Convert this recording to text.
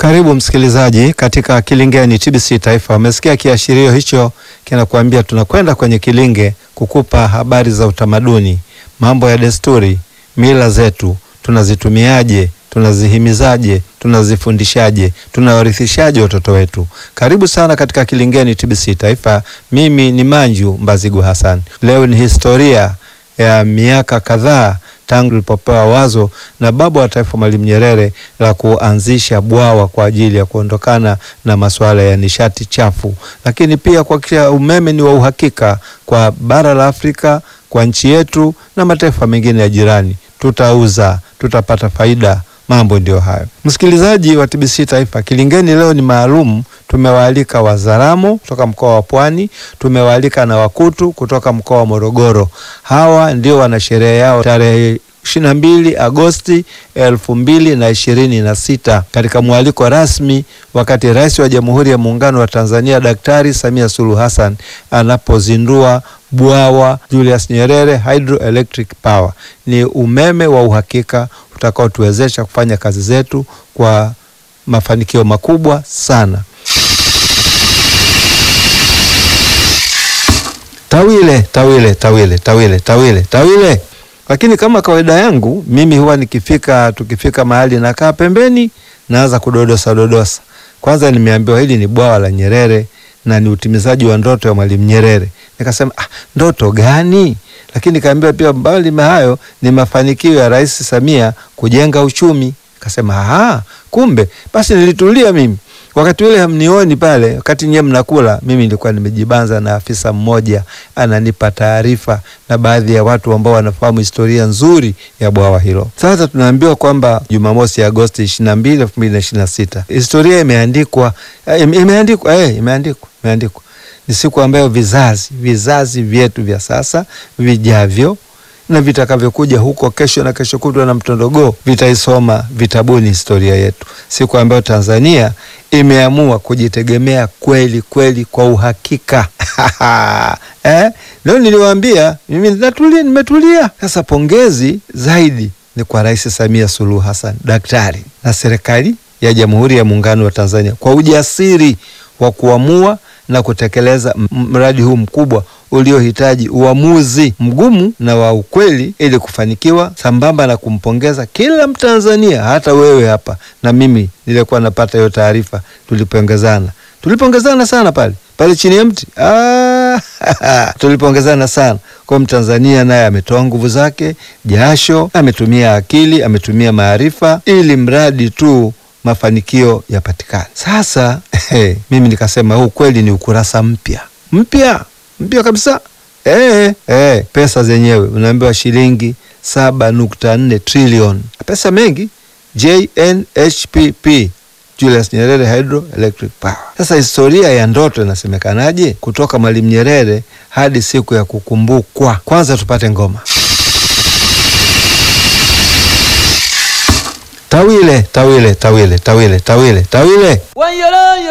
Karibu msikilizaji katika Kilingeni TBC Taifa. Umesikia kiashirio hicho kinakuambia tunakwenda kwenye Kilinge kukupa habari za utamaduni, mambo ya desturi, mila zetu, tunazitumiaje, tunazihimizaje, tunazifundishaje, tunawarithishaje watoto wetu. Karibu sana katika Kilingeni TBC Taifa. Mimi ni Manju Mbazigu Hassan. Leo ni historia ya miaka kadhaa tangu lilipopewa wazo na baba wa taifa Mwalimu Nyerere la kuanzisha bwawa kwa ajili ya kuondokana na masuala ya nishati chafu, lakini pia kuhakikisha umeme ni wa uhakika kwa bara la Afrika, kwa nchi yetu na mataifa mengine ya jirani. Tutauza, tutapata faida. Mambo ndio hayo. Msikilizaji wa TBC Taifa, Kilingeni leo ni maalum. Tumewaalika Wazaramo kutoka mkoa wa Pwani, tumewaalika na Wakutu kutoka mkoa wa Morogoro. Hawa ndio wana sherehe yao tarehe ishirini na mbili Agosti elfu mbili na ishirini na sita katika mwaliko rasmi, wakati Rais wa Jamhuri ya Muungano wa Tanzania Daktari Samia Suluhu Hassan anapozindua bwawa Julius Nyerere Hydroelectric Power. Ni umeme wa uhakika utakaotuwezesha kufanya kazi zetu kwa mafanikio makubwa sana. Tawile, tawile, tawile, tawile, tawile, tawile. Lakini kama kawaida yangu mimi huwa nikifika, tukifika mahali nakaa pembeni, naanza kudodosa dodosa. Kwanza nimeambiwa hili ni bwawa la Nyerere na ni utimizaji wa ndoto ya Mwalimu Nyerere. Nikasema ah, ndoto gani? Lakini kaambiwa pia mbali na hayo ni mafanikio ya Rais Samia kujenga uchumi. Kasema aha, kumbe basi. Nilitulia mimi wakati ule hamnioni pale, wakati nyewe mnakula, mimi nilikuwa nimejibanza na afisa mmoja ananipa taarifa na baadhi ya watu ambao wanafahamu historia nzuri ya bwawa hilo. Sasa tunaambiwa kwamba Jumamosi Agosti ishirini na mbili elfu mbili na ishirini na sita historia imeandikwa, imeandikwa, eh, imeandikwa, imeandikwa ni siku ambayo vizazi vizazi vyetu vya sasa vijavyo na vitakavyokuja huko kesho na kesho kutwa na mtondogoo vitaisoma vitabuni historia yetu, siku ambayo Tanzania imeamua kujitegemea kweli kweli kwa uhakika. Eh, leo niliwaambia mimi natulia, nimetulia. Sasa pongezi zaidi ni kwa Rais Samia Suluhu Hassan daktari na serikali ya Jamhuri ya Muungano wa Tanzania kwa ujasiri wa kuamua na kutekeleza mradi huu mkubwa uliohitaji uamuzi mgumu na wa ukweli ili kufanikiwa, sambamba na kumpongeza kila Mtanzania, hata wewe hapa na mimi nilikuwa napata hiyo taarifa. Tulipongezana, tulipongezana sana pale pale chini ya mti ah, tulipongezana sana kwa Mtanzania, naye ametoa nguvu zake, jasho, ametumia akili, ametumia maarifa ili mradi tu mafanikio yapatikane. Sasa hey, mimi nikasema huu kweli ni ukurasa mpya mpya mpya kabisa. Eh, eh, pesa zenyewe unaambiwa shilingi saba nukta nne trilioni, pesa mengi. JNHPP, Julius Nyerere Hydroelectric Power. Sasa historia ya ndoto inasemekanaje kutoka Mwalimu Nyerere hadi siku ya kukumbukwa? Kwanza tupate ngoma Tawile, tawile, tawile, tawile, tawile, tawile.